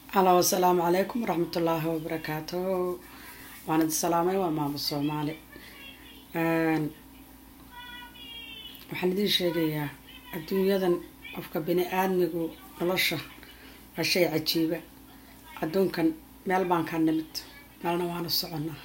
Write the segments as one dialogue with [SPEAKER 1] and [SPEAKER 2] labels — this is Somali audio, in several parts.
[SPEAKER 1] halo asalaamu calaykum waraxmatullaahi wabarakaatu waan idi salaamay waa maamo soomaali waxaan idiin sheegayaa adduunyadan qofka bini aadmigu nolosha waa shay cajiiba adduunkan meel baan ka nimid meelna waanu soconnaa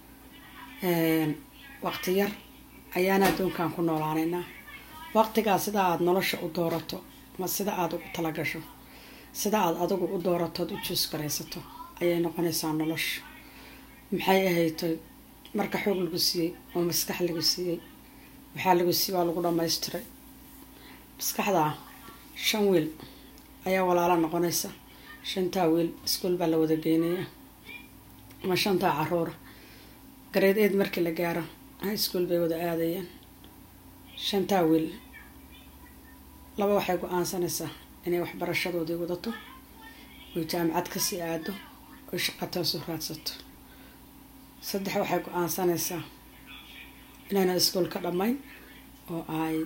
[SPEAKER 1] waqti yar ayaana adduunkan ku noolaanaynaa waqtigaa sida aada nolosha u doorato ma sida aada ugu talagasho sida aada adigu u dooratood u juus garaysato ayay noqonaysaa nolosha maxay ahaytoy marka xoog lagu siiyey oo maskax lagu siiyey waxaa lagu siiyey waa lagu dhamaystiray maskaxdaa shan wiil ayaa walaalo noqonaysa shantaa wiil iskuol baa la wada geynaya ama shantaa caruura gareed eed markii la gaaro high school bay wada aadayaan shantaa wiil laba waxay go-aansanaysaa inay waxbarashadoodii wadato oy jaamacad kasii aado oy shaqatoosu raadsato saddex waxay go-aansanaysaa inayna iskuol ka dhammayn oo ay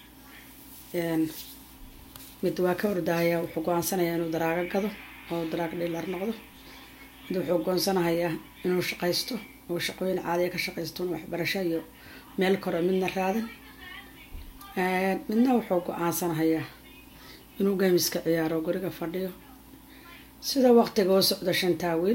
[SPEAKER 1] mid waa ka ordahayaa wuxuu go-aansanayaa inuu daraago gado oo daraag dhiilar noqdo mid wuxuu goonsanahayaa inuu shaqaysto oo shaqooyin caadiya ka shaqaysto in waxbarasho iyo meel kore midna raadan midna wuxuu go-aansanahayaa inuu gamiska ciyaaro guriga fadhiyo sida waqtiga oo socda shantaa wiil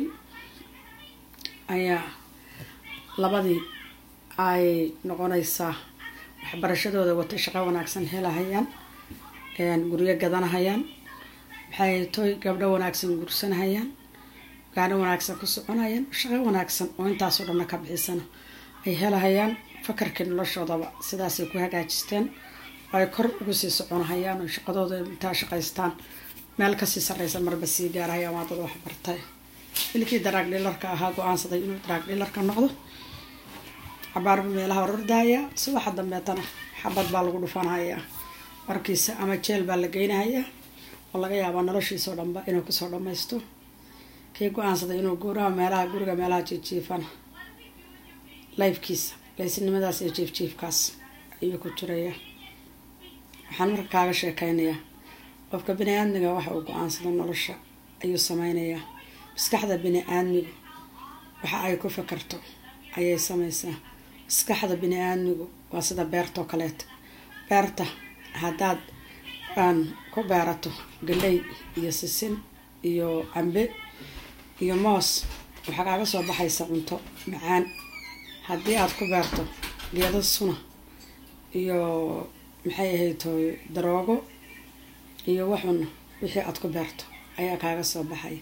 [SPEAKER 1] ayaa labadii ay noqonaysaa waxbarashadooda wata shaqo wanaagsan helahayaan guryo gadanahayaan maxay toy gabdho wanaagsan gursanahayaan gaadho wanaagsan ku soconayaan shaqo wanaagsan oo intaasoo dhanna ka bixisana ay helahayaan fakarkii noloshoodaba sidaasay ku hagaajisteen oo ay kor ugu sii soconahayaan oo shaqadooda intaa shaqaystaan meel kasii sarreysa marba sii gaarahayaan waa dad waxbartay ilkii daraag dhilarka ahaa go-aansaday inuu daraag dhilarka noqdo cabaarba meelaha orordahayaa subaxa dambeetana xabad baa lagu dhufanhayaa markiisa ama jeel baa la geynahayaa oo laga yaabaa noloshiisoo dhanba inuu kusoo dhamaysto kii go-aansaday inuu guuraha meelaha guriga meelaha jiifjiifana lifekiisa laysinimadaas iyo jiifjiifkaas ayuu ku jiraya waxaan marka kaaga sheekeynayaa qofka bini aadmiga waxa uu go-aansado nolosha ayuu sameynayaa maskaxda bini aadmigu waxa ay ku fakarto ayay sameysaa maskaxda bini aadmigu waa sida beertoo kaleeta beerta haddaad aan ku beerato galey iyo sisin iyo cambe iyo moos waxaa kaaga soo baxaysa cunto macaan haddii aada ku beerto geedo suna iyo maxay ahayto daroogo iyo waxun wixii aada ku beerto ayaa kaaga soo baxay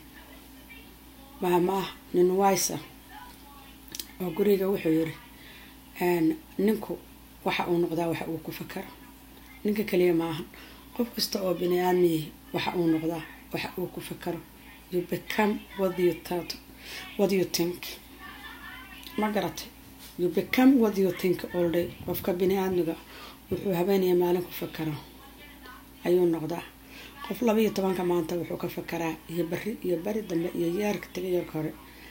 [SPEAKER 1] maamaah nin waysa oo guriga wuxuu yiri ninku waxa uu noqdaa waxa uu ku fakaro ninka kaliya maahan qof kasta oo bini aadmiyi waxa uu noqdaa waxa uu ku fakaro you become what you thought what you think ma garatay you become what you think all day qofka bini aadmiga wuxuu habeenaya maalin ku fakaro ayuu noqdaa qof laba iyo tobanka maanta wuxuu ka fakaraa iyo bari iyo bari dambe iyo yaarka taga yarka hore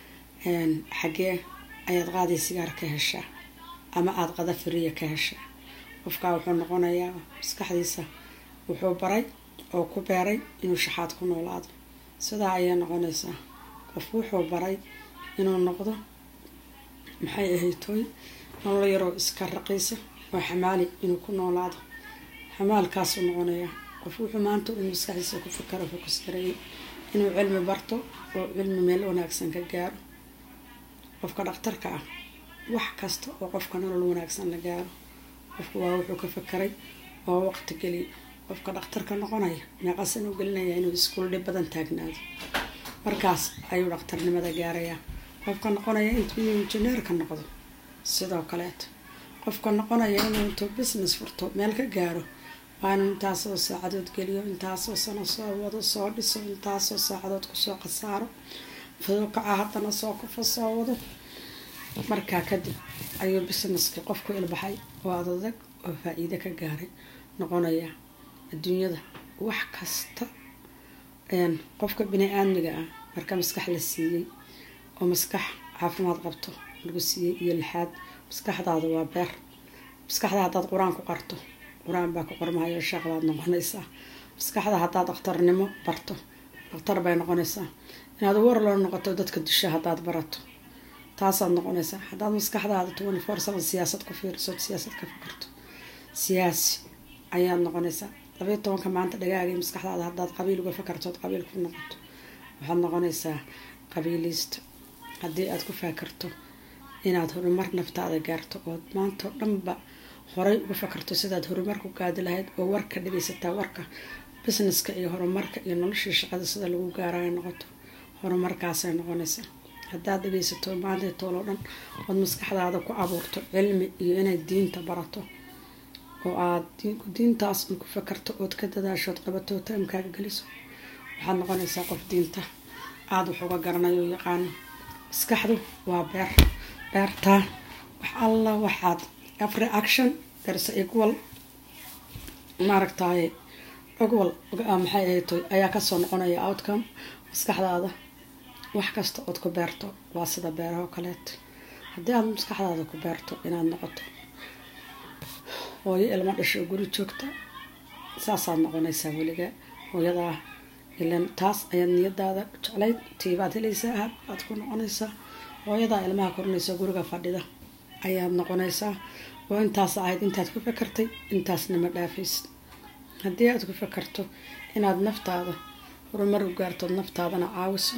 [SPEAKER 1] xaggee ayaad qaaday sigaar ka heshaa ama aada qada firiya ka heshaa qofkaa wuxuu noqonayaa maskaxdiisa wuxuu baray oo ku beeray inuu shaxaad ku noolaado sidaa ayay noqonaysaa qof wuxuu baray inuu noqdo maxay ahaytooy nolol yaroo iska raqiisa oo xamaali inuu ku noolaado xamaalkaasuu noqonayaa qof wuxuu maanta uu maskaxdiisa ku fakaro fokus gareeyay inuu cilmi barto oo cilmi meel wanaagsan ka gaaro qofka dhakhtarka ah wax kasta oo qofka nolol wanaagsan la gaaro qofku waa wuxuu ka fakaray oo waqti geliya qofka dhakhtarka noqonaya meeqasan u gelinaya inuu iskuul dhib badan taagnaado markaas ayuu dhakhtarnimada gaarayaa qofka noqonaya intuu injineerka noqdo sidoo kaleeto qofka noqonaya inuu intuu business furto meel ka gaaro waa inuu intaasoo saacadood geliyo intaasoo sano soo wado soo dhiso intaasoo saacadood kusoo khasaaro fadukaca haddana soo kufa soo wado markaa kadib ayuu businesskii qofku ilbaxay oo adadag oo faa-iide ka gaaray noqonaya adduunyada wax kasta qofka bini aadmiga ah marka maskax la siiyey oo maskax caafimaad qabto lagu siiyey iyo lixaad maskaxdaada waa beer maskaxda haddaad qur-aan ku qarto qur-aan baa ku qormahayo sheekh baad noqonaysaa maskaxda haddaad dhakhtarnimo barto dhaktar bay noqonaysaa inaad warloo noqoto dadka disha haddaad barato taasaad noqonaysaa haddaad maskaxdaada twenty four seven siyaasad ku fiirisood siyaasad ka fakarto siyaasi ayaad noqonaysaa labayo tobanka maanta dhagaagay maskaxdaada haddaad qabiil uga fakartood qabiil ku noqoto waxaad noqonaysaa qabiiliista haddii aad ku fakarto inaad horumar naftaada gaarto ood maanta oo dhanba horay uga fakarto sidaad horumar ku gaadi lahayd oo warka dhageysataa warka businesska iyo horumarka iyo noloshii shaqada sida lagu gaarayo noqoto horumarkaasay noqonaysaa haddaad dhageysato maanta tooloo dhan ood maskaxdaada ku abuurto cilmi iyo inay diinta barato oo aad diintaas un ku fakarto ood ka dadaashood qabato taimkaaga geliso waxaad noqonaysaa qof diinta aada wax uga garanayo yaqaano maskaxdu waa beer beertaa wax alla waxaad every action there's equal maaragtaye ogwal maxay ahaytoy ayaa kasoo noqonaya outcome maskaxdaada wax kasta ood ku beerto waa sida beeraho kaleeto haddii aad maskaxdaada ku beerto inaad noqoto hooyo ilmo dhasho oo guri joogta saasaad noqonaysaa weliga hooyadaa ilan taas ayaad niyadaada jeclayd tiibaad helaysaa ahab aad ku noqonaysaa hooyadaa ilmaha korinaysa guriga fadhida ayaad noqonaysaa oo intaas ahayd intaad ku fakartay intaasna ma dhaafaysid haddii aad ku fakarto inaad naftaada horumar u gaartood naftaadana caawiso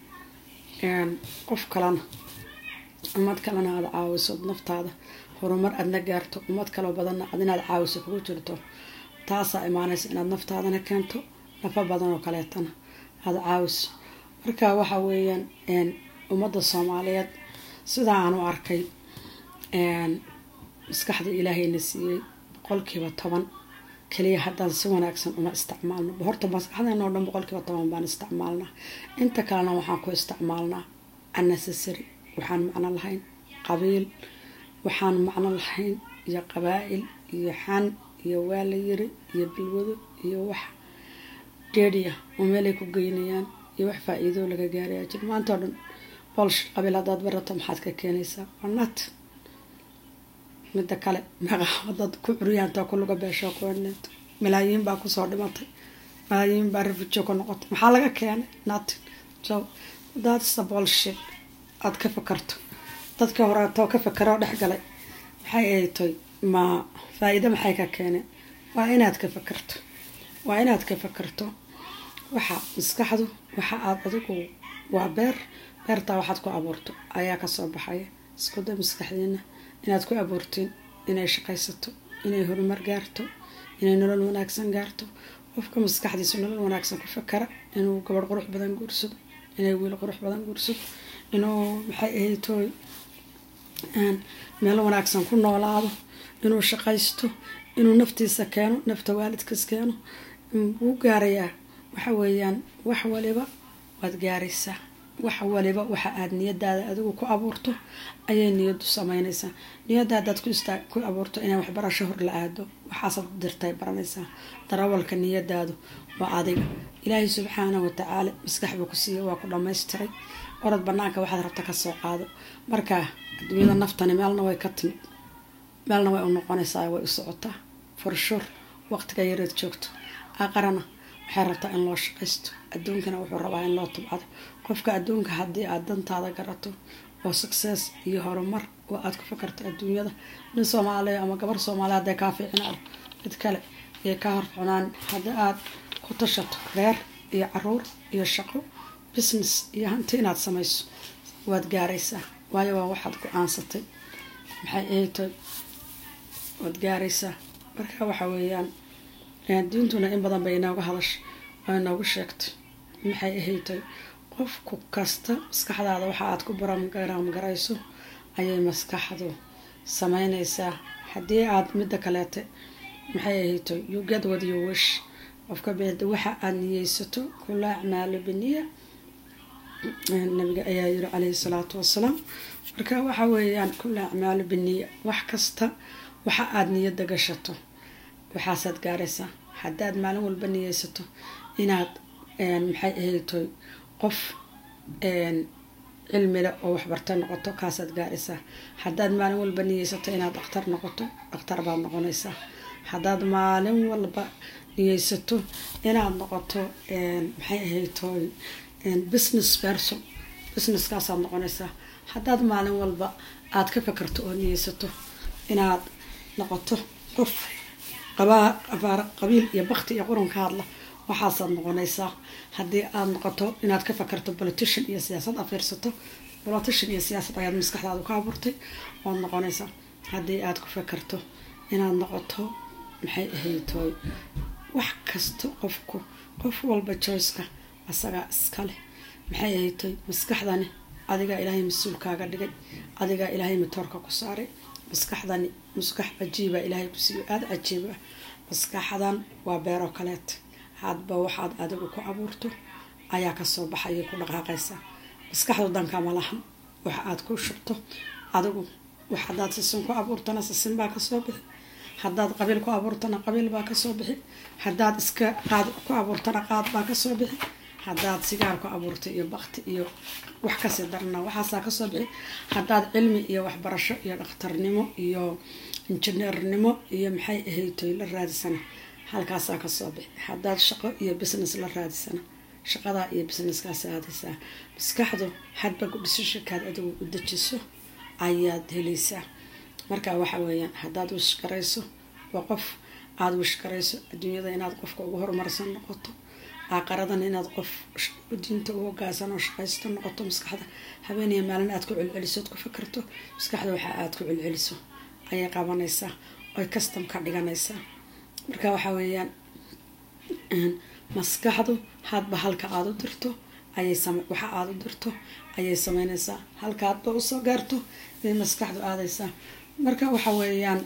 [SPEAKER 1] qof kalena ummad kalena aada caawisood naftaada horumar aadna gaarto ummad kaloo badanna ad inaad caawiso kugu jirto taasaa imaanaysa inaad naftaadana keento nafa badan oo kaleetana aada caawiso marka waxa weeyaan ummadda soomaaliyeed sidaa aan u arkay maskaxda ilaahayna siiyey boqolkiiba toban kaliya haddaan si wanaagsan uma isticmaalno horta maskaxdeena oo dhan boqolkiiba toban baan isticmaalnaa inta kalena waxaan ku isticmaalnaa unnecessary waxaan macno lahayn qabiil waxaan macno lahayn iyo qabaa-il iyo xan iyo waa la yiri iyo bilwado iyo wax deeriya oo meelay ku geynayaan iyo wax faa-iidoo laga gaarayaa jir maanta oo dhan bolsh qabiil haddaad barato maxaad ka keenaysaa waa nat midda kale maqaawadaad ku curyaanta ku luga beesho kuwaneeto malaayiin baa kusoo dhimatay malaayiin baa rafujo ku noqotay maxaa laga keenay natin so that's the bullshit aada ka fakarto dadka horeetoo ka fakaroo dhex galay maxay aytoy ma faa-iido maxay ka keeneen waa inaad ka fakarto waa inaad ka fakarto waxa maskaxdu waxa aada adigu waa beer beertaa waxaad ku abuurto ayaa kasoo baxaya iskuda maskaxdiina inaad ku abuurtiin inay shaqaysato inay horumar gaarto inay nolol wanaagsan gaarto qofka maskaxdiisa nolol wanaagsan ku fakara inuu gabadh qurux badan guursado inay wiil qurux badan guursado inuu maxay ahaytooy meel wanaagsan ku noolaado inuu shaqaysto inuu naftiisa keeno nafta waalidkiis keeno wuu gaarayaa waxa weeyaan wax waliba waad gaaraysaa wax waliba waxa aada niyadaada adigu ku abuurto ayay niyadu sameynaysaa niyada hadaad ku abuurto inay waxbarasho hor la aado waxaasaad dirtay baranaysaa darawalka niyadaadu waa adiga ilaahay subxaana watacaala maskax buu ku siiya waa ku dhamaystiray orod banaanka waxaad rabta kasoo qaado marka adduunyada naftani meelna way ka timid meelna way u noqonaysaa way u socotaa forshur waqtiga yareed joogto aqarana waxay rabtaa in loo shaqaysto adduunkana wuxuu rabaa in loo tubcado qofka adduunka haddii aad dantaada garato oo success iyo horumar oo aad ku fakarto adduunyada nin soomaaliya ama gabar soomaaliya hadday kaa fiicinaado mid kale ayay kaa horxunaan haddii aad ku tashato reer iyo caruur iyo shaqo business iyo hanti inaad samayso waad gaaraysaa waayo waa waxaad go-aansatay maxay ahaytoy waad gaaraysaa marka waxa weeyaan diintuna in badan bay inooga hadashay oo inoogu sheegtay maxay ahaytay qofku kasta maskaxdaada waxa aad ku baraamgarayso ayay maskaxdu sameynaysaa haddii aad midda kaleete maxay ahaytay you get what you wish qofka beeda waxa aad niyeysato kula acmaalo biniya nabiga ayaa yiri caleyhi salaatu wasalaam marka waxa weeyaan kula acmaalo biniya wax kasta waxa aada niyada gashato waxaasaad gaaraysaa haddaad maalin walba niyeysato inaad maxay ahaytoy qof cilmile oo waxbarta noqoto kaasaad gaaraysaa haddaad maalin walba niyeysato inaad dhakhtar noqoto dhakhtar baad noqonaysaa haddaad maalin walba niyeysato inaad noqoto maxay ahaytoy business person businesskaasaad noqonaysaa haddaad maalin walba aada ka fakarto oo niyeysato inaad noqoto qof qabiil iyo bakti iyo qurun ka hadla waxaasaad noqonaysaa haddii aada noqoto inaad ka fakarto politician iyo siyaasad afiirsato politician iyo siyaasad ayaad maskaxdaada ka abuurtay waad noqonaysaa haddii aada ku fakarto inaad noqoto maxay ahaytoy wax kasta qofku qof walba joyceka asagaa iskale maxay ahaytoy maskaxdani adigaa ilaahay mas-uulkaaga dhigay adigaa ilaahay matoorka ku saaray maskaxdani maskax cajiiba ilaahay ku siiyo aada cajiiba maskaxdan waa beeroo kaleet hadba waxaad adigu ku abuurto ayaa kasoo baxayay ku dhaqaaqaysaa maskaxdu danka ma lahan wax aada ku shubto adigu wax hadaad sisin ku abuurtana sisin baa kasoo bixi haddaad qabiil ku abuurtana qabiil baa kasoo bixi haddaad iska qaad ku abuurtana qaad baa kasoo bixi haddaad sigaar ku abuurtay iyo bakti iyo wax kasii darna waxaasaa kasoo bixi haddaad cilmi iyo waxbarasho iyo dhakhtarnimo iyo injineernimo iyo maxay ahaytoy la raadisana halkaasaa kasoo bixi haddaad shaqo iyo business la raadisana shaqadaa iyo businesskaas aadaysaa maskaxdu hadba gudhisashakaad adigu u dejiso ayaad helaysaa marka waxa weeyaan haddaad wishgarayso waa qof aada wishgarayso adduunyada inaad qofka ugu horumarsan noqoto aaqaradan inaad qof diinta u hogaasan oo shaqaysto noqoto maskaxda habeeniya maalin aad ku celceliso oad ku fakarto maskaxda waxa aad ku celceliso ayay qabanaysaa oy custom ka dhiganaysaa marka waxa weeyaan maskaxdu hadba halka aada u dirto ayay waxa aada u dirto ayay sameynaysaa halka hadba usoo gaarto ayay maskaxdu aadaysaa marka waxa weeyaan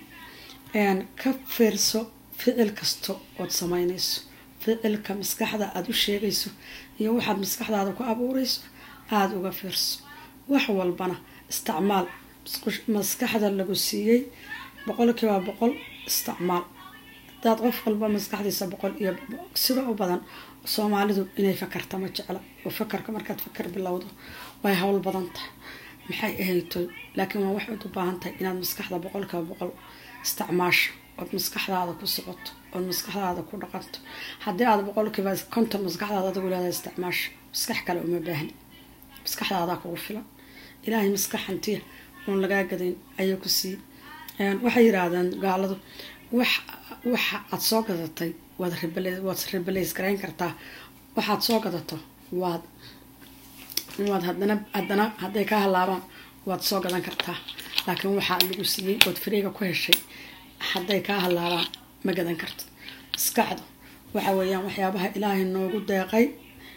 [SPEAKER 1] ka fiirso ficil kasta ood sameynayso ficilka maskaxda aada u sheegayso iyo waxaad maskaxdaada ku abuureyso aada uga fiirso wax walbana isticmaal maskaxda lagu siiyey boqolkiiba boqol isticmaal hadaad qof walba maskaxdiisa boqol iyo sida u badan soomaalidu inay fakarta ma jecla oo fakarka markaad fakar bilowdo way howl badan tahay maxay ahaytoy laakiin waa waxaad u baahan tahay inaad maskaxda boqolkiiba boqol isticmaasho ood maskaxdaada ku socoto ood maskaxdaada ku dhaqanto haddii aad boqolkiiba konton maskaxdaada adigu leedahay isticmaasho maskax kale uma baahni maskaxdaadaa kugu filan ilaahay maskax hantiya oon lagaa gadayn ayay ku sii waxay yiraahdeen gaaladu wax waxa aada soo gadatay waad waad rebelays garayn kartaa waxaad soo gadato waad waad hadana haddana hadday ka halaabaan waad soo gadan kartaa laakiin waxaa lagu siiyey ood fariiga ku heshay hadday kaa halaabaan ma gadan karto maskaxdu waxa weeyaan waxyaabaha ilaahay noogu deeqay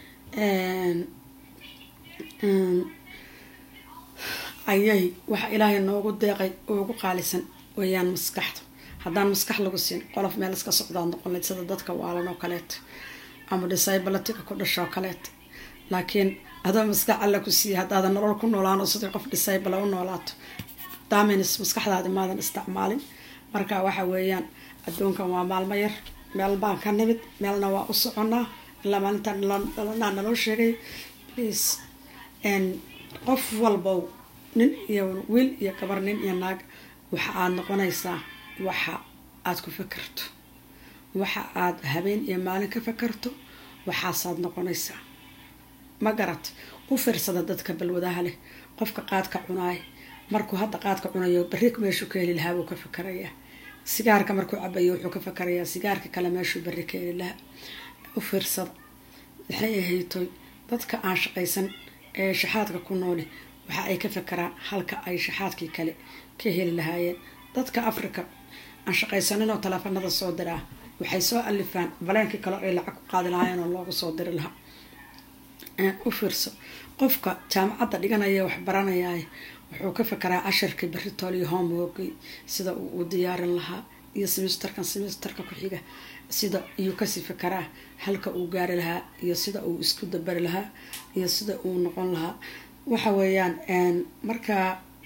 [SPEAKER 1] ayay waxa ilaahay noogu deeqay ugu qaalisan weeyaan maskaxdu haddaan maskax lagu siin qolof meel iska socdaad noqon layd sida dadka waalan oo kaleeto ama disabalatika ku dhasho oo kaleeto laakiin adoo maskax alla ku siiya haddaadan nolol ku noolaan oo sidii qof disabala u noolaato damins maskaxdaadi maadan isticmaalin marka waxa weeyaan adduunkan waa maalmo yar meel baan ka nimid meelna waa u soconaa ilaa maalintaan dhalanaa naloo sheegay please qof walbow nin iyo wiil iyo gabar nin iyo naag waxa aada noqonaysaa waxa aada ku fakarto waxa aada habeen iyo maalin ka fakarto waxaasaad noqonaysaa ma garat u fiirsada dadka balwadaha leh qofka qaadka cunaay markuu hadda qaadka cunayo berri meeshuu ka heli lahaa buu ka fakarayaa sigaarka markuu cabayo wuxuu ka fakarayaa sigaarka kale meeshuu berri ka heli lahaa u fiirsada maxay ahaytoy dadka aan shaqaysan ee shaxaadka ku nooli waxa ay ka fakaraan halka ay shaxaadkii kale ka heli lahaayeen dadka africa aan shaqaysanin oo taleefanada soo diraa waxay soo alifaan baleenkii kale ay lacag ku qaadi lahaayeen oo loogu soo diri lahaa u fiirso qofka jaamacadda dhiganaya wax baranayaay wuxuu ka fakaraa cashirkii beritool iyo homeworkii sida uu u diyaarin lahaa iyo simisterkan simisterka ku-xiga sida iyuu kasii fakaraa halka uu gaari lahaa iyo sida uu isku dabari lahaa iyo sida uu noqon lahaa waxa weeyaan markaa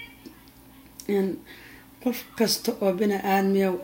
[SPEAKER 1] qof kasta oo bini aadmiyow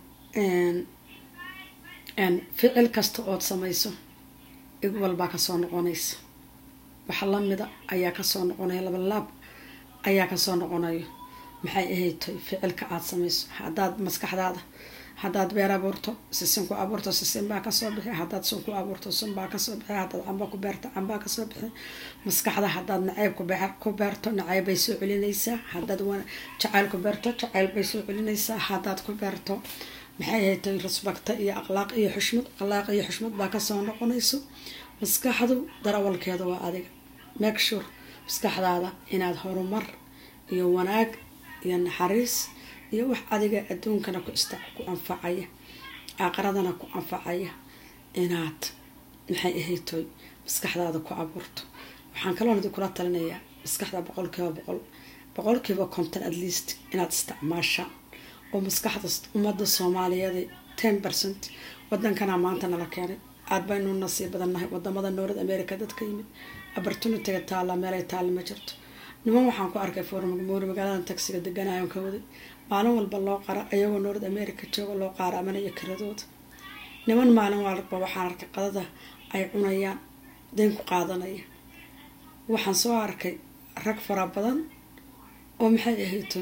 [SPEAKER 1] ficil kasta ood samayso ig walbaa kasoo noqonaysa waxa lamida ayaa kasoo noqonaya labalaab ayaa kasoo noqonayo maxay ahaytay ficilka aada samayso haddaad maskaxdaada haddaad beer abuurto sisin ku abuurto sisin baa kasoo bixi haddaad sun ku abuurto sun baa kasoo bixi haddaad camba ku beerto cambaa kasoo bixi maskaxda haddaad nacayb ku beerto nacayb bay soo celinaysaa haddaad jacayl ku beerto jacayl bay soo celinaysaa haddaad ku beerto maxay haytay rasbagta iyo akhlaaq iyo xushmad akhlaaq iyo xushmad baa kasoo noqonayso maskaxdu darawalkeeda waa adiga make sure maskaxdaada inaad horumar iyo wanaag iyo naxariis iyo wax adiga adduunkana ku ista ku anfacaya aaqaradana ku anfacaya inaad maxay ahaytoy maskaxdaada ku abuurto waxaan kaloon idi kula talinayaa maskaxda boqolkiiba boqol boqolkiiba konton at least inaad isticmaashaan oo maskaxda ummadda soomaaliyeed ten percent wadankana maanta nala keenay aad baynu nasiib badannahay wadamada north america dadka yimid opportunityga taalla meelay taalla ma jirto niman waxaan ku arkay formoori magaalada tagsiga deganayon ka waday maalin walba loo qara ayagoo north america jooga loo qaaraamanaya kiradooda niman maalin walba waxaan arkay qadada ay cunayaan dayn ku qaadanaya waxaan soo arkay rag fara badan oo maxay ahayto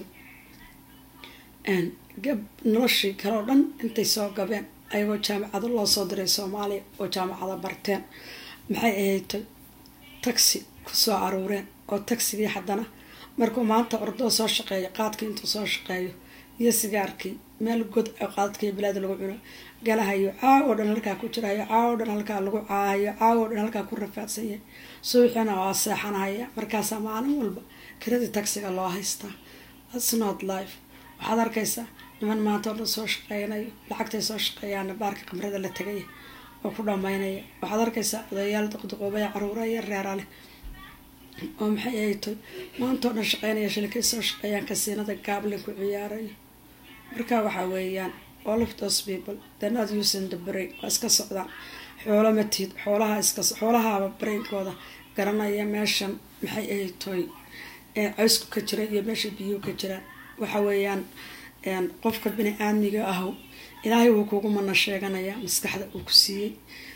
[SPEAKER 1] gab noloshii kale oo dhan intay soo gabeen ayagoo jaamacado loo soo diray soomaaliya oo jaamacada barteen maxay ahayto taxi kusoo aruureen oo tagsigii haddana markuu maanta ordoo soo shaqeeyo qaadkii intuu soo shaqeeyo iyo sigaarkii meel god qaadkii bilaad lagu cuno galahayo caaw oo dhan halkaa ku jirayo caaw oo dhan halkaa lagu caahayo caaw oo dhan halkaa ku rafaadsanyahay suuxina waa seexanahaya markaasaa maalin walba kiradii tagsiga loo haystaa thats not life waxaad arkaysaa niman maanta oo dhan soo shaqeynayo lacagtay soo shaqeeyaana baarka qamrada la tegaya oo ku dhamaynaya waxaad arkaysaa odayaal duqduqoobaya caruura iyo reera leh oo maxay ahaytoy maantao dhan shaqeynaya shilikay soo shaqeeyaan kasiinada gaablin ku ciyaarayo marka waxaa weeyaan all of those people they're not using the brain waa iska socdaan xoolo matiid xoolaha iska xoolahaaba brainkooda garanaya meeshan maxay ahaytoy coysku ka jira iyo meesha biyuu ka jiraan waxa weeyaan qofka bini aadmiga ahu ilaahay wuu kugu mana sheeganayaa maskaxda uu ku siiyey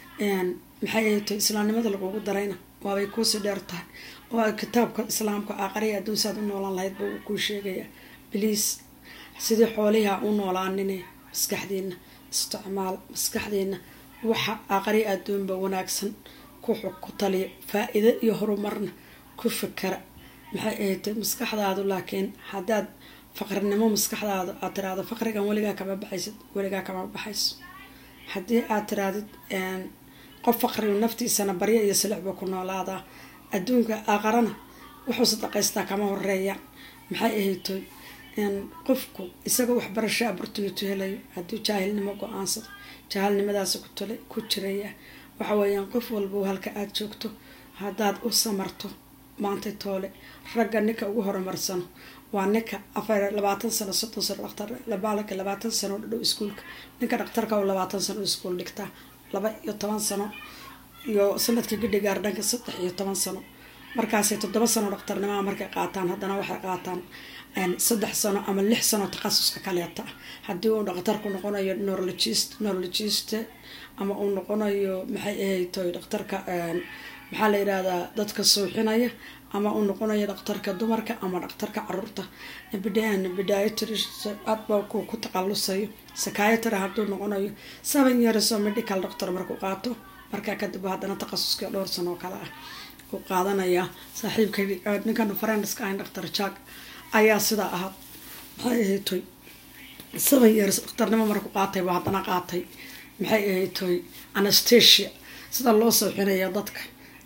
[SPEAKER 1] maxay ahaytoy islaamnimada lagugu darayna waabay kuusii dheer tahay oo kitaabka islaamka aqariya adduun saad u noolaan lahayd ba uu kuu sheegayaa bliis sidii xooliha u noolaanine maskaxdiina isticmaal maskaxdiina waxa aqari adduunba wanaagsan ku taliya faa-iido iyo horumarna ku fikara maxay ahatay maskaxdaadu laakiin haddaad faqrinimo maskaxdaada aad tiraahdo faqrigan weligaa kama baxaysid weligaa kama baxayso haddii aad tirahdid qof faqrigu naftiisana baryo iyo silixba ku noolaadaa adduunka aqarana wuxuu sadaqaystaa kama horeeya maxay ahaytoy qofku isagoo waxbarasho opportunity helayo hadduu jaahilnimo go-aansado jaahilnimadaasi ku jiraya waxa weeyaan qof walba halka aada joogto haddaad u samarto maantay toole ragga ninka ugu horumarsano waa ninka afar labaatan sano soddon sano dhaktar labaalka labaatan sano dhadhow iskuulka ninka dhaktarka oo labaatan sano iskuul dhigtaa laba iyo toban sano iyo sanadkii gidhigaar dhanka saddex iyo toban sano markaasay toddoba sano dhaktarnimaa markay qaataan haddana waxay qaataan saddex sano ama lix sano takhasuska kaleeta haddii uu dhakhtarku noqonayo neurologist neurologist ama uu noqonayo maxay ahaytoy dhakhtarka maxaa la yidhahdaa dadka suuxinaya ama uu noqonayo dhakhtarka dumarka ama dhakhtarka caruurta bidaayatrba ku taqalusayo sakayatara hadduu noqonayo seven years oo medical doctor markuu qaato markaa kadib haddana takhasuskii dhowr sano oo kale ah uu qaadanaya saaxiibka ninkan farenska ahayn dhakhtar jack ayaa sidaa ahaa maxay ahaytoy seven years dhakhtarnimo markuu qaatay buu haddana qaatay maxay ahaytoy anastasia sida loo sooxinaya dadka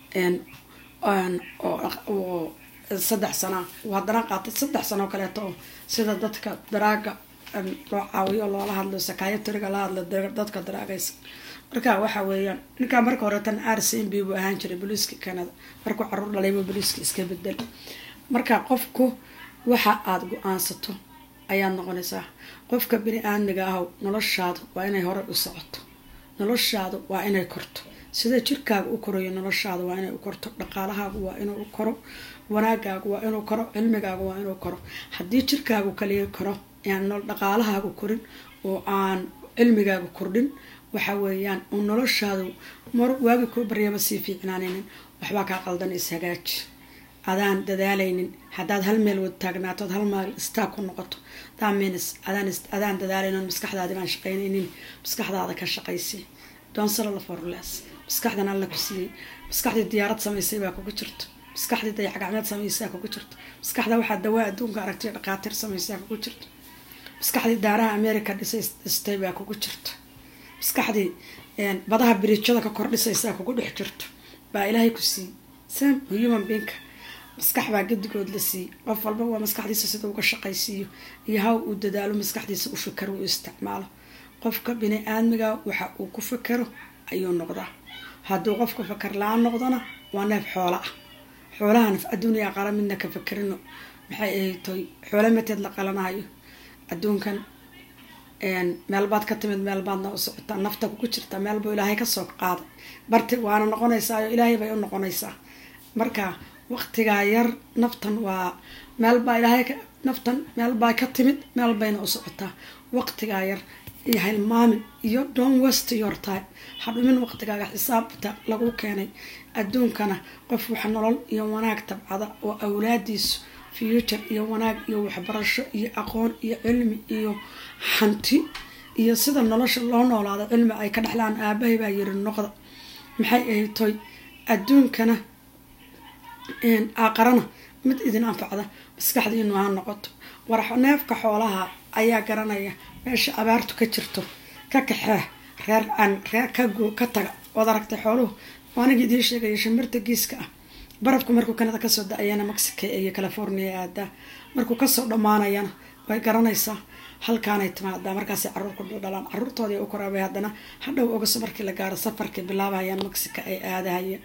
[SPEAKER 1] oo saddex sana haddana qaatay saddex sanoo kaleeto oo sida dadka daraaga loo caawiyo loola hadlo sakayatariga la hadlo dadka daraagaysa marka waxa weeyaan ninkaa marka horeetan r c m b buu ahaan jiray boliiska canada markuu caruur dhalayba boliiska iska bedel marka qofku waxa aada go-aansato ayaad noqonaysaa qofka bini aadmiga aho noloshaadu waa inay hore u socoto noloshaadu waa inay korto sida jirkaaga u korayo noloshaada waa inay u korto dhaqaalahaagu waa inuu u koro wanaagaagu waa inuu koro cilmigaagu waa inuu koro haddii jirkaagu kaliya koro aan dhaqaalahaagu korin oo aan cilmigaagu kordhin waxa weeyaan uu noloshaadu mar waagi kuu baryaba sii fiicnaanaynin waxbaa kaa qaldan ishagaaji adaan dadaalaynin haddaad hal meel wada taagnaatood hal maal istaag ku noqoto damins adaan dadaalaynin maskaxdaadi baan shaqaynaynin maskaxdaada ka shaqaysi donsala forles maskaxdan alla ku siiyey maskaxdii diyaarad samaysay baa kugu jirto maskaxdii dayacgacmeed samaysaa kugu jirto maskaxda waxaa dawaa adduunka aragtay dhaqaatiir samaysaa kugu jirto maskaxdii daaraha america dhistay baa kugu jirto maskaxdii badaha biriijada ka kordhisaysaa kugu dhex jirto baa ilaahay ku siiyey sam human binka maskax baa gedigood la siiyey qof walba waa maskaxdiisa sida uga shaqaysiiyo iyo haw uu dadaalo maskaxdiisa u fikaro uu isticmaalo qofka bini aadmiga waxa uu ku fikero ayuu noqdaa hadduu qofka fakar la-aan noqdona waa neef xoola ah xoolaha naf adduuniya qala midna ka fakerino maxay ahaytoy xoolo mateed la qalanayo adduunkan meelbaad ka timid meelbaadna u socotaa nafta kugu jirta meelbuu ilaahay kasoo qaaday barti waana noqonaysaayo ilaahay bay u noqonaysaa marka waqtigaa yar naftan waa meelbaa ilaahay naftan meelbaa ka timid meel bayna u socotaa waqtigaa yar iyo hilmaamin iyo don west your time hadhumin waqtigaaga xisaabta lagu keenay adduunkana qof wax nolol iyo wanaag tabcada oo awlaadiisu future iyo wanaag iyo waxbarasho iyo aqoon iyo cilmi iyo hanti iyo sida nolosha loo noolaado cilmi ay ka dhexlaan aabahay baa yiri noqda maxay ahaytoy adduunkana aqarana mid idin anfacda maskaxdiinu ha noqoto war neefka xoolaha ayaa garanaya meesha abaartu ka jirto ka kaxee reer aan reer ka taga ood aragtay xooluhu waaniga idiin sheegaya shimbirta giiska ah barafku markuu kanada kasoo da-ayana mexico iyo california aadaa markuu kasoo dhammaanayana way garanaysaa halkaanay timaadaa markaasay caruurku dhalaan caruurtoodii u koraabay haddana hadhow ogaso markii la gaaro safarkii bilaabayaan mexico ay aadahayeen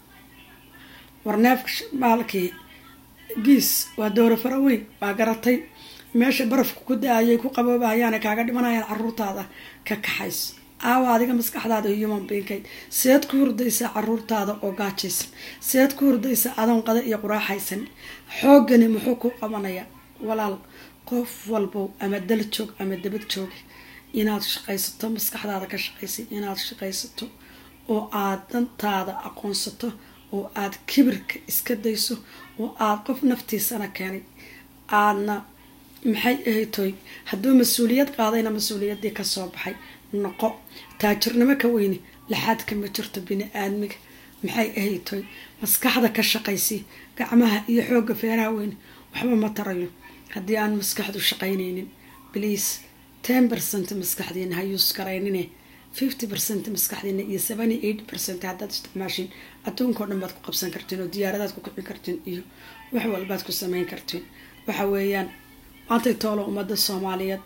[SPEAKER 1] warneefka maalkii giis waa dooro fara weyn waa garatay meesha barafku ku da-ayay ku qaboobahayaana kaaga dhimanayaan caruurtaada ka kaxayso aawa adiga maskaxdaada human binkay seed ku hurdaysaa caruurtaada oo gaajaysan seed ku hurdaysaa adoon qada iyo quraaxaysan xoogani muxuu ku qabanayaa walaal qof walbow ama dal joog ama dabad joogi inaad shaqaysato maskaxdaada ka shaqaysay inaad shaqaysato oo aad dantaada aqoonsato oo aad kibirka iska dayso oo aad qof naftiisana keenay aadna maxay ahaytoy hadduu mas-uuliyad qaadayna mas-uuliyaddii kasoo baxay noqo taajirnimo ka weyne laxaadka ma jirto bini aadmiga maxay ahaytoy maskaxda ka shaqaysay gacmaha iyo xoogga feeraha weyne waxba ma tarayo haddii aan maskaxdu shaqaynaynin please ten percent maskaxdiina ha yuus garaynine fifty percent maskaxdiina iyo seventy eight percent haddaad isticmaashiin adduunkao dhan baad ku qabsan kartiin oo diyaaradaad ku kicin kartiin iyo wax walbaad ku sameyn kartiin waxa weeyaan maantay toolo ummadda soomaaliyeed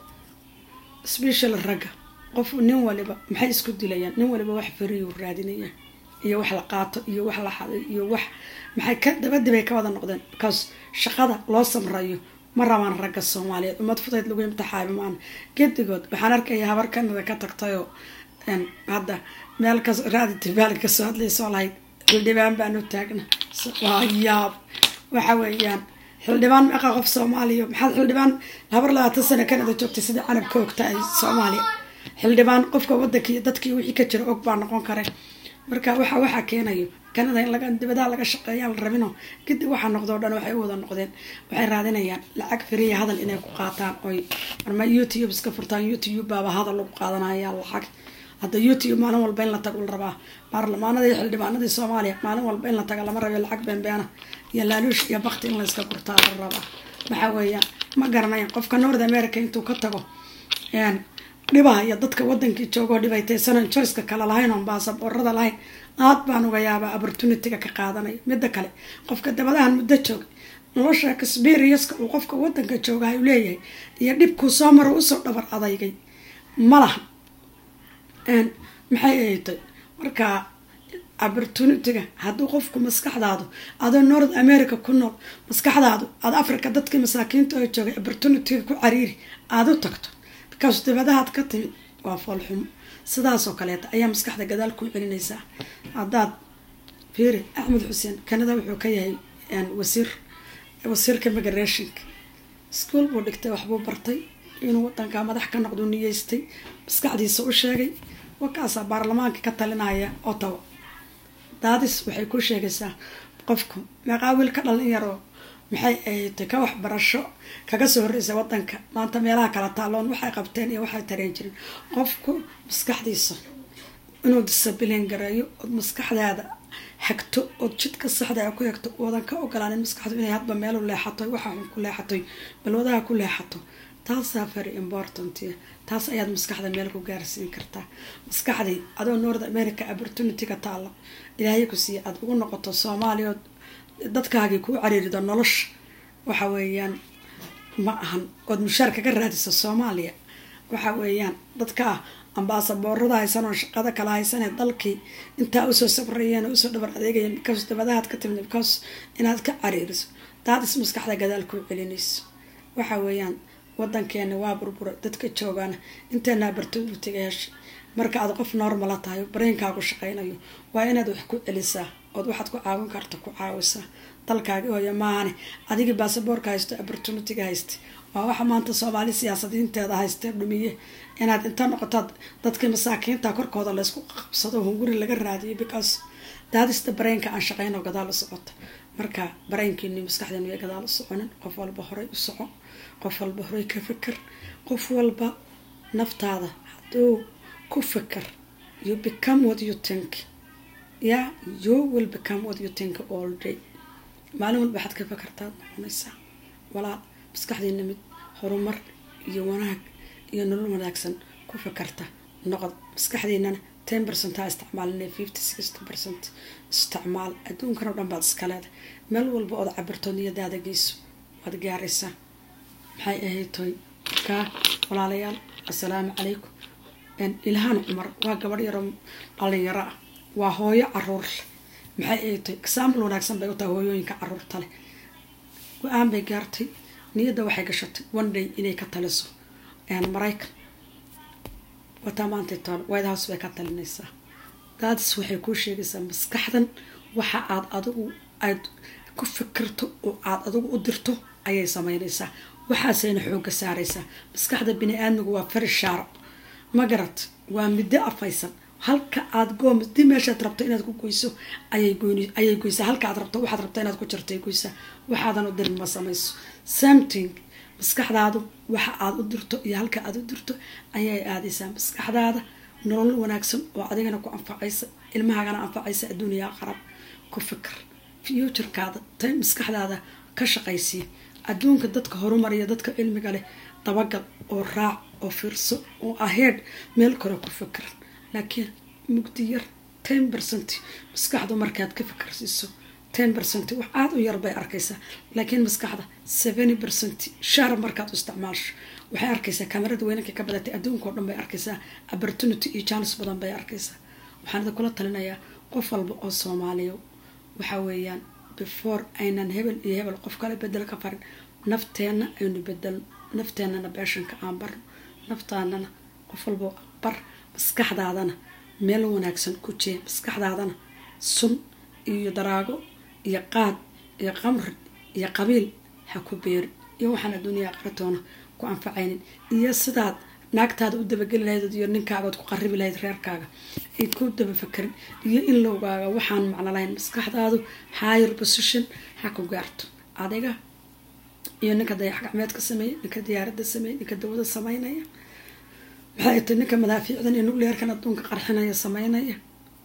[SPEAKER 1] special ragga qof nin waliba maxay isku dilayaan nin waliba wax fariyuu raadinaya iyo wax la qaato iyo wax la xaday iyo wax maxay ka dabadibay ka wada noqdeen because shaqada loo samrayo ma rabaan ragga soomaaliyeed ummad fudayd lagu imtixaami maan gedigood waxaan arkaya habar kanada ka tagtayoo hadda meel ka raadi tibaal kasoo hadlaysoo lahayd xildhibaan baanu taagna waa yaab waxa weeyaan xildhibaan meeqa qof soomaaliya maxaad xildhibaan habar labaatan sano kanada joogtay sidai canabka ogta ay soomaaliya xildhibaan qofka wadankii dadkii wixii ka jira og baa noqon kare marka waxa waxaa keenayo kanada in laga dibadaha laga shaqeeyaan la rabino kadib waxaa noqdoo dhan waxay u wada noqdeen waxay raadinayaan lacag firiya hadal inay ku qaataan oy marma youtube iska furtaan youtube baaba hadal lagu qaadanaya lacag hadda youtube maalin walba in la tago la rabaa baarlamaanadii xildhibaanadii soomaaliya maalin walba in la taga lama rabiyo lacag beenbeena iyo laaluush iyo bakti in layska gurtaa la rabaa waxa weeyaan ma garanayan qofka north america intuu ka tago dhibaha iyo dadka wadankii joogoo dhibaytaysanan joyska kale lahayn oon baasaboorada lahayn aad baan uga yaabaa opportunityga ka qaadanaya midda kale qofka dabadahan muddo jooga nolosha experienska uu qofka wadanka joogaha u leeyahay iyo dhibkuu soo maro usoo dhabar adaygay malaha maxay ahatay marka opportunityga hadduu qofku maskaxdaadu adoo north america ku nool maskaxdaadu aada africa dadkii masaakiinta oo joogay opportunityga ku cariiri aada u tagto because dibadahaad ka timid waa foolxumo sidaasoo kaleeta ayaa maskaxda gadaal ku celinaysaa haddaad fiiri axmed xuseen kanada wuxuu ka yahay wasiir wasiirka migrationka ischool buu dhigtay waxbuu bartay inuu wadanka madax ka noqdu niyeystay maskaxdiisa u sheegay wakaasaa baarlamaanka ka talinaya ottawa daadis waxay ku sheegaysaa qofku maqaawil ka dhalin yaroo maxay ahayd ka waxbarasho kaga soo horreysa wadanka maanta meelaha kala taaloon waxay qabteen iyo waxay tareen jirin qofku maskaxdiisa inuu disabilin gareeyo ood maskaxdaada hagto ood jidka saxda ku hegto oodan ka ogolaanin maskaxdu inay hadba meelu leexatoy waxa xun ku leexatoy balwadaha ku leexato taasaa very important taas ayaad maskaxda meel ku gaarsiin kartaa maskaxdii adoo north america opportunity-ga taalla ilaahay ku siiya aada ugu noqoto soomaaliya ood dadkaagii kuu cariirido nolosha waxa weeyaan ma ahan ood mushaar kaga raadisa soomaaliya waxa weeyaan dadkaa ambaasaboorada haysan oo shaqada kala haysanee dalkii intaa usoo sabrayeen oo usoo dhabar adeegayeen because dabadahaad ka timid because inaad ka cariiriso daadis maskaxda gadaal kuu celinayso waxa weeyaan wadankeena waa burburay dadka joogaana inteena opportunity-ga heshay marka aad qof normala tahay bareenkaagu shaqaynayo waa inaad wax ku celisaa ood waxaad ku caawin karta ku caawisaa dalkaagi hooya maahane adigii baasaboorka haysto opportunity-ga haysta waa waxa maanta soomaali siyaasadiinteeda haystee dhumiye inaad inta noqotaad dadkii masaakiinta korkooda laysku qabsado hunguri laga raadiyo because daadista bareenka aan shaqeyno gadaal u socota marka bareenkiini maskaxdeenu way gadaal u soconin qof walba horey u soco qof walba horey ka fikir qof walba naftaada hadduu ku fikir you become what you think ya you will become what you think all day maalin walba waxaad ka fikirtaad noqonaysaa walaal maskaxdiina mid horumar iyo wanaag iyo nolol wanaagsan ku fikirta noqod maskaxdiinana ten percent ha isticmaalina fifty sixty percent isticmaal adduunkan oo dhan baad iska leedahay meel walba ood cabirto niyadaada geyso waad gaaraysaa maxay ahayd toy kaa walaalayaal assalaamu calaykum ilhaan cumar waa gabadh yaroo dhalinyaro ah waa hooyo caruur leh maxay ahayd toy example wanaagsan bay u tahay hooyooyinka caruurta leh go-aan bay gaartay niyadda waxay gashatay one day inay ka taliso maraykan wataa maanta toon white house bay ka talinaysaa daadis waxay kuu sheegaysaa maskaxdan waxa aad adigu aad ku fikirto oo aad adigu u dirto ayay sameynaysaa waxaasayna xooga saaraysaa maskaxda bini aadmigu waa fari shaaro magarat waa middo afaysan halka aad goom di meeshaad rabto inaad ku goyso ayay goysaa halka aad rabto waxaad rabto inaad ku jartay goysaa waxaadan u dirin ma samayso something maskaxdaadu waxa aad u dirto iyo halka aad u dirto ayay aadaysaa maskaxdaada nolol wanaagsan oo adigana ku anfacaysa ilmahaagana anfacaysa adduuniya qarab ku fikir futurekaada tay maskaxdaada ka shaqaysiya adduunka dadka horumariya dadka cilmiga leh dabagal oo raac oo fiirso oo aheed meel kore ku fikiran laakiin mugdi yar ten percent maskaxdu markaad ka fikirsiiso ten percent wax aada u yar bay arkaysaa laakiin maskaxda seventy percent shaar markaad u isticmaasho waxay arkaysaa kamarada weynanka ka badatay adduunka oo dhan bay arkaysaa opportunity iyo jaanis badan bay arkaysaa waxaan idin kula talinayaa qof walba oo soomaaliya waxa weeyaan before aynan hebel iyo hebel qof kale bedel ka farin nafteenna aynu bedelno nafteenana beeshanka aan barno naftaanana qof walba bar maskaxdaadana meel wanaagsan ku jee maskaxdaadana sun iyo daraago iyo qaad iyo qamri iyo qabiil ha ku beeri iyo waxaan adduuniya aqritoona ku anfacaynin iyo sidaad naagtaada u dabageli lahayd iyo ninkaagood ku qaribi lahayd reerkaaga ayd ku daba fakerin iyo in lowgaaga waxaan macno lahayn maskaxdaadu higher position ha ku gaarto adiga iyo ninka dayax gacmeedka sameeya ninka diyaaradda sameeya ninka dawada sameynaya maxay tay ninka madaafiicdan iyo nucleerkan adduunka qarxinaya sameynaya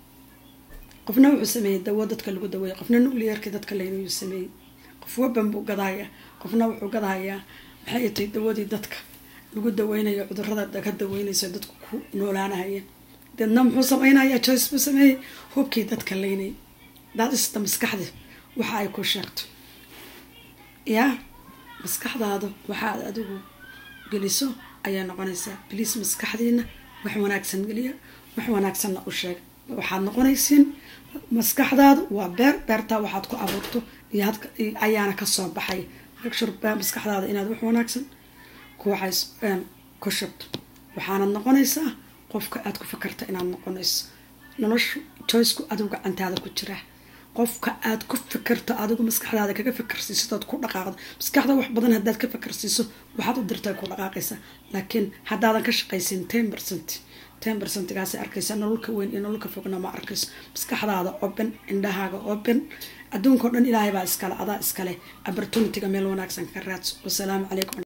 [SPEAKER 1] qofna wuxuu sameeyey dawo dadka lagu daweeya qofna nucleerka dadka laynayuu sameeyey qof waban buu gadahayaa qofna wuxuu gadahayaa maxay tay dawadii dadka lagu daweynayo cudurada ka daweynayso dadku ku noolaanahaya deedna muxuu sameynayaa joyce buu sameeyey hubkii dadka laynayay daadista maskaxda waxa ay ku sheegto yaa maskaxdaada waxaad adigu geliso ayaa noqonaysaa bliis maskaxdiina wax wanaagsan geliya wax wanaagsanna u sheega waxaad noqonaysiin maskaxdaadu waa beer beertaa waxaad ku abuurto iyo ayaana kasoo baxay shur maskaxdaada inaad wax wanaagsan kuwaxays ku shubto waxaanad noqonaysaa qofka aad ku fakarta inaad noqonayso noloshu joyceku adigu gacantaada ku jiraa qofka aad ku fikirto adigu maskaxdaada kaga fikirsiisood ku dhaqaaqdo maskaxda wax badan hadaad ka fikirsiiso waxaad u dirta ku dhaqaaqaysaa laakiin haddaadan ka shaqaysin ten percent ten percentgaas arkaysa nololka weyn iyo nololka fogna ma arkayso maskaxdaada open indhahaaga open adduunkao dhan ilaahay baa iskale adaa iskale opportunitiga meel wanaagsan ka raadso wasalaamu calaykum